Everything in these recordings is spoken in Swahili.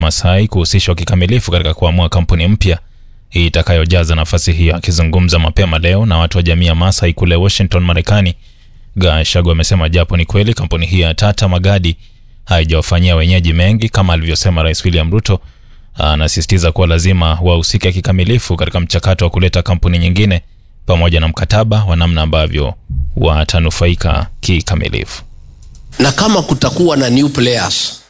Masai kuhusishwa kikamilifu katika kuamua kampuni mpya itakayojaza nafasi hiyo. Akizungumza mapema leo na watu wa jamii ya Masai kule Washington, Marekani, Gachagua amesema japo ni kweli kampuni hiyo ya Tata Magadi haijawafanyia wenyeji mengi kama alivyosema Rais William Ruto, anasisitiza kuwa lazima wahusike kikamilifu katika mchakato wa kuleta kampuni nyingine pamoja na mkataba wa namna ambavyo watanufaika kikamilifu. na kama kutakuwa na new players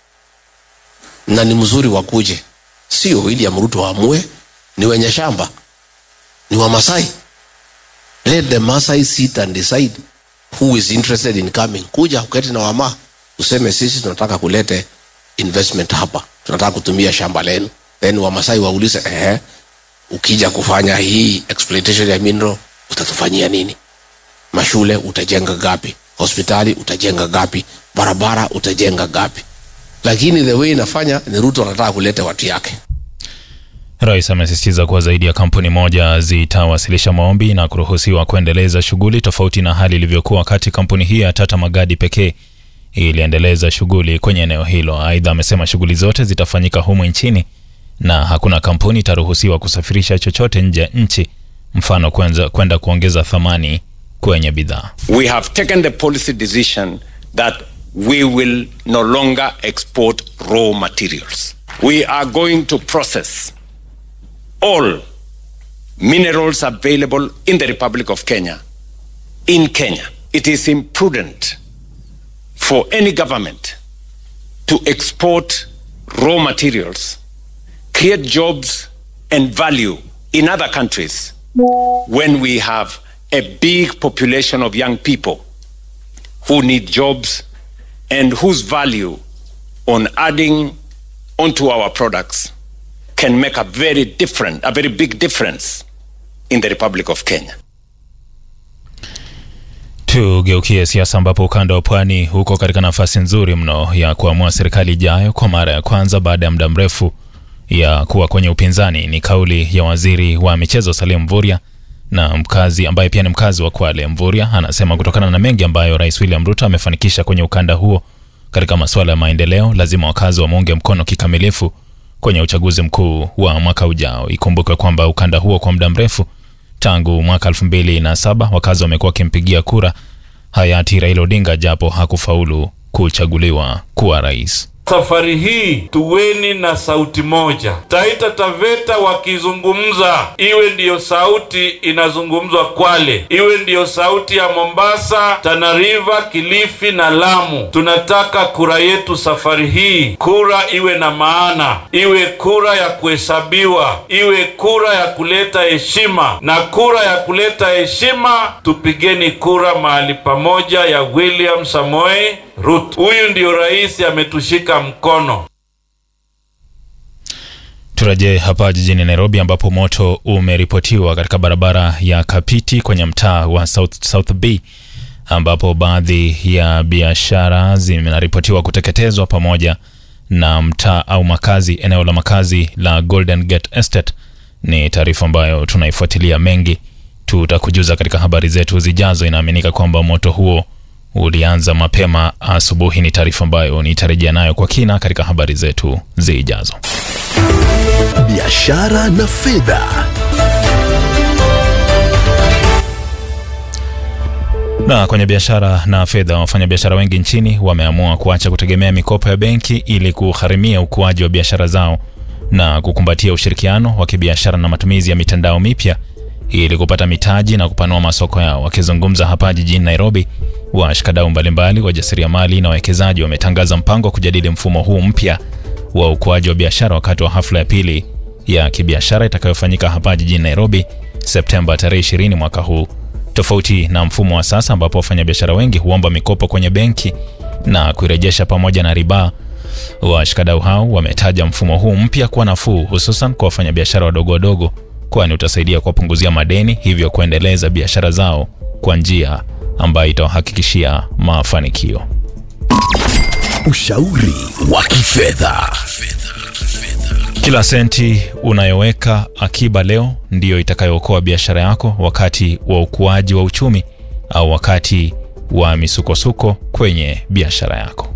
na ni mzuri wakuje, sio William Ruto amue, ni wenye shamba, ni wa Masai. Let the Masai sit and decide who is interested in coming. Kuja uketi na wama useme sisi tunataka kulete investment hapa, tunataka kutumia shamba lenu, then Wamasai waulize ehe, ukija kufanya hii exploitation ya mineral utatufanyia nini? Mashule utajenga gapi? Hospitali utajenga gapi? Barabara utajenga gapi? Lakini the way inafanya ni Ruto anataka kuleta watu yake. Rais amesisitiza kuwa zaidi ya kampuni moja zitawasilisha maombi na kuruhusiwa kuendeleza shughuli tofauti na hali ilivyokuwa wakati kampuni hiyo ya Tata Magadi pekee iliendeleza shughuli kwenye eneo hilo. Aidha, amesema shughuli zote zitafanyika humu nchini na hakuna kampuni itaruhusiwa kusafirisha chochote nje ya nchi, mfano kwenza- kwenda kuongeza thamani kwenye bidhaa. we have taken the policy decision that we will no longer export raw materials. We are going to process all minerals available in the Republic of Kenya in Kenya. It is imprudent for any government to export raw materials, create jobs and value in other countries when we have a big population of young people who need jobs and whose value on adding onto our products can make a very different, a very big difference in the Republic of Kenya. Tugeukie siasa ambapo ukanda wa pwani huko katika nafasi nzuri mno ya kuamua serikali ijayo kwa mara ya kwanza baada ya muda mrefu ya kuwa kwenye upinzani. Ni kauli ya waziri wa michezo Salim Mvurya na mkazi ambaye pia ni mkazi wa Kwale. Mvurya anasema kutokana na mengi ambayo Rais William Ruto amefanikisha kwenye ukanda huo katika masuala ya maendeleo, lazima wakazi wamuunge mkono kikamilifu kwenye uchaguzi mkuu wa mwaka ujao. Ikumbukwe kwamba ukanda huo kwa muda mrefu tangu mwaka 2007 wakazi wamekuwa wakimpigia kura hayati Raila Odinga japo hakufaulu kuchaguliwa kuwa rais. Safari hii tuweni na sauti moja. Taita Taveta wakizungumza, iwe ndiyo sauti inazungumzwa Kwale, iwe ndiyo sauti ya Mombasa, Tana River, Kilifi na Lamu. Tunataka kura yetu safari hii, kura iwe na maana, iwe kura ya kuhesabiwa, iwe kura ya kuleta heshima, na kura ya kuleta heshima, tupigeni kura mahali pamoja ya William Samoei Ruto. Huyu ndio rais ametushika mkono. Turejee hapa jijini Nairobi ambapo moto umeripotiwa katika barabara ya Kapiti kwenye mtaa wa South, South B ambapo baadhi ya biashara zinaripotiwa kuteketezwa pamoja na mtaa au makazi eneo la makazi la Golden Gate Estate. Ni taarifa ambayo tunaifuatilia mengi, tutakujuza katika habari zetu zijazo. Inaaminika kwamba moto huo ulianza mapema asubuhi. Ni taarifa ambayo nitarejea nayo kwa kina katika habari zetu zijazo. biashara na fedha. Na kwenye biashara na fedha, wafanyabiashara wengi nchini wameamua kuacha kutegemea mikopo ya benki ili kugharimia ukuaji wa biashara zao na kukumbatia ushirikiano wa kibiashara na matumizi ya mitandao mipya ili kupata mitaji na kupanua masoko yao. Wakizungumza hapa jijini Nairobi, washikadau mbalimbali, wajasiriamali na wawekezaji wametangaza mpango wa kujadili mfumo huu mpya wa ukuaji wa biashara wakati wa hafla ya pili ya kibiashara itakayofanyika hapa jijini Nairobi Septemba tarehe 20 mwaka huu. Tofauti na mfumo wa sasa ambapo wafanyabiashara wengi huomba mikopo kwenye benki na kuirejesha pamoja na riba, washikadau hao wametaja mfumo huu mpya kuwa nafuu, hususan kwa wafanyabiashara wadogo wadogo, kwani utasaidia kuwapunguzia madeni, hivyo kuendeleza biashara zao kwa njia ambayo itawahakikishia mafanikio. Ushauri wa kifedha. Kila senti unayoweka akiba leo ndiyo itakayookoa biashara yako wakati wa ukuaji wa uchumi au wakati wa misukosuko kwenye biashara yako.